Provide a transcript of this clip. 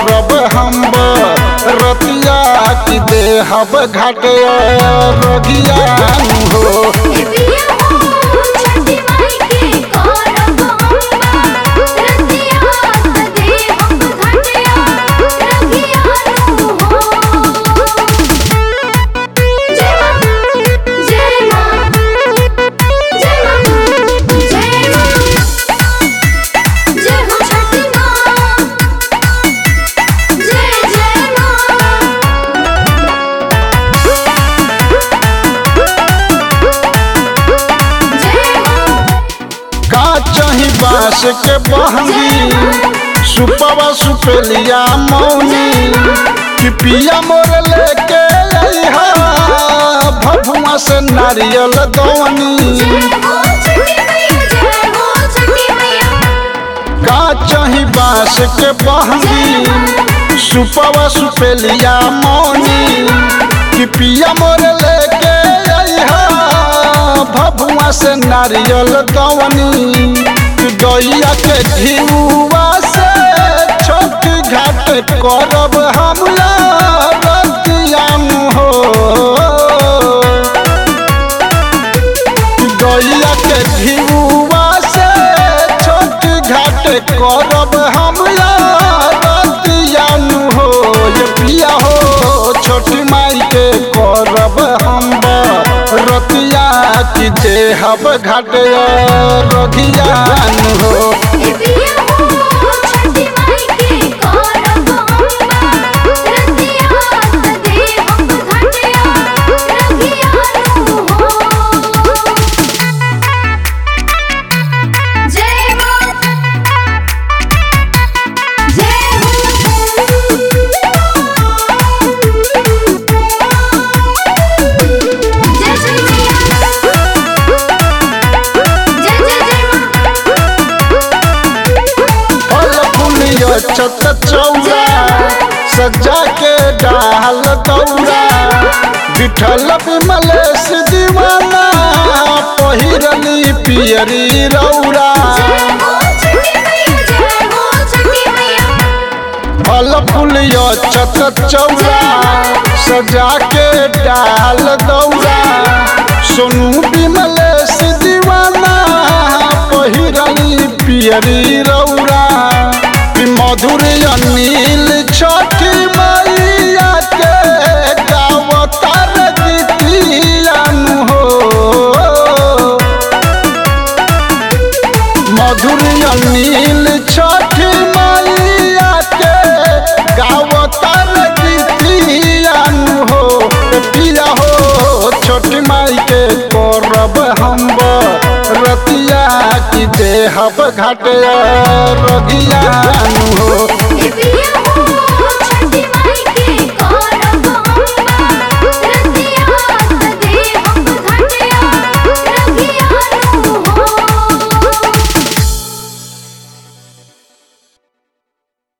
करब हम रतिया की देहब घाटे रगिया हो ए पिया हो छठी माई के करब अम्बा रतिया त देहब घटिया रखिया नु हो जय मां जय मां जय मां जय मां जय हो छठी मां जय जय मां जय मां का चाही बांस के बहंगी सुपवा सुपेलिया मौनी कि पिया मोर लेके अइहा भभुआ से नारियल दौनी जय हो छठी मैया जय हो छठी मैया का चाही बांस के बहंगी सुपवा सुपेलिया मौनी कि पिया मोर लेके अइहा भभुआ से नारियल दौनी कि गैया के घिउआ से छोट घाट करब हम रतियान हो गैया के घिउआ से छोट घाट करब हम रतियान हो ये पिया हो छोट माई के करब हम रतिया की देहब घाट रगियान हो ए पिया हो छठी माई के करब अम्बा रतिया त देहब घटिया रखिया नु हो जय मां जय हो जय श्री मैया जय जय जय मां फल फूलियो छत चौरा सजा के डाल दौरा बिठल विमलेश दीवाना पहिरली पियरी रौरा जय हो छठी मैया जय हो छठी मैया फल फूलियो छत चौरा सजा के डाल दौरा सोनू विमलेश दीवाना पहिरली पियरी रौरा ई मधुर अनिल छठी मैया के गावतार गीतियान हो मधुर अनिल छठी मैया के गावतार गीतियान हो पिया हो छोटी माई के करब हम रतिया की देहब घाटे रगियान हो ए पिया